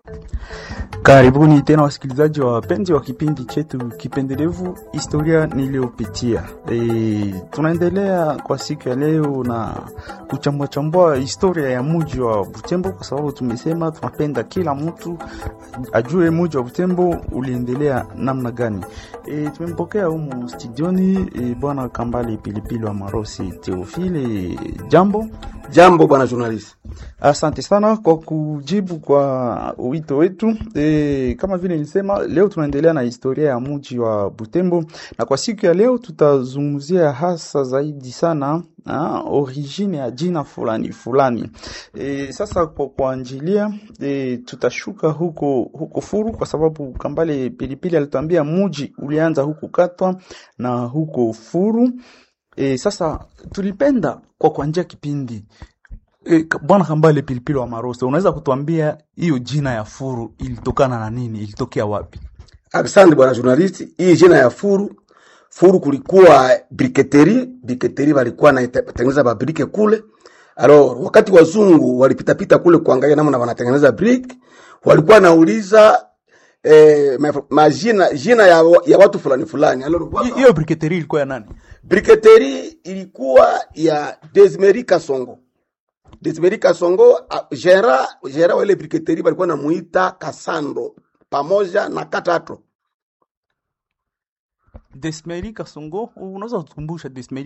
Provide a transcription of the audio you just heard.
Karibuni tena wasikilizaji wa wapenzi wa kipindi chetu kipendelevu historia niliyopitia. E, tunaendelea kwa siku ya leo na kuchambua chambua historia ya mji wa Butembo, kwa sababu tumesema tunapenda kila mtu ajue mji wa Butembo uliendelea namna gani. E, tumempokea humu studioni e, bwana Kambale Pilipili wa Marosi Teofile. Jambo Jambo bwana journalist. Asante sana kwa kujibu kwa wito wetu. E, kama vile nilisema, leo tunaendelea na historia ya mji wa Butembo, na kwa siku ya leo tutazungumzia hasa zaidi sana ha, origine ya jina fulani fulani. E, sasa kwa kuanjilia e, tutashuka huko huko Furu kwa sababu Kambale Pilipili alituambia mji ulianza huko Katwa na huko Furu. E, sasa tulipenda kwa kuanjia kipindi e, bwana Kambale Pilipili wa Maroso, unaweza kutuambia hiyo jina ya Furu ilitokana na nini? Ilitokea wapi? Asante bwana journalist. Hii jina ya Furu, Furu kulikuwa briketeri, briketeri walikuwa natengeneza mabrike kule. Alors, wakati wazungu walipita pita kule kuangalia namna wanatengeneza brick, walikuwa nauliza eh, ma- majina jina ya, ya watu fulani fulani. Alors, Hi- Hiyo briketeri ilikuwa ya nani? Briketeri ilikuwa ya Desmeri Kasongo. Desmeri Kasongo, a- gera gera wa ile briketeri walikuwa namuita Kasando pamoja na Katato. Desmeri Kasongo, unaweza kutukumbusha Desmeri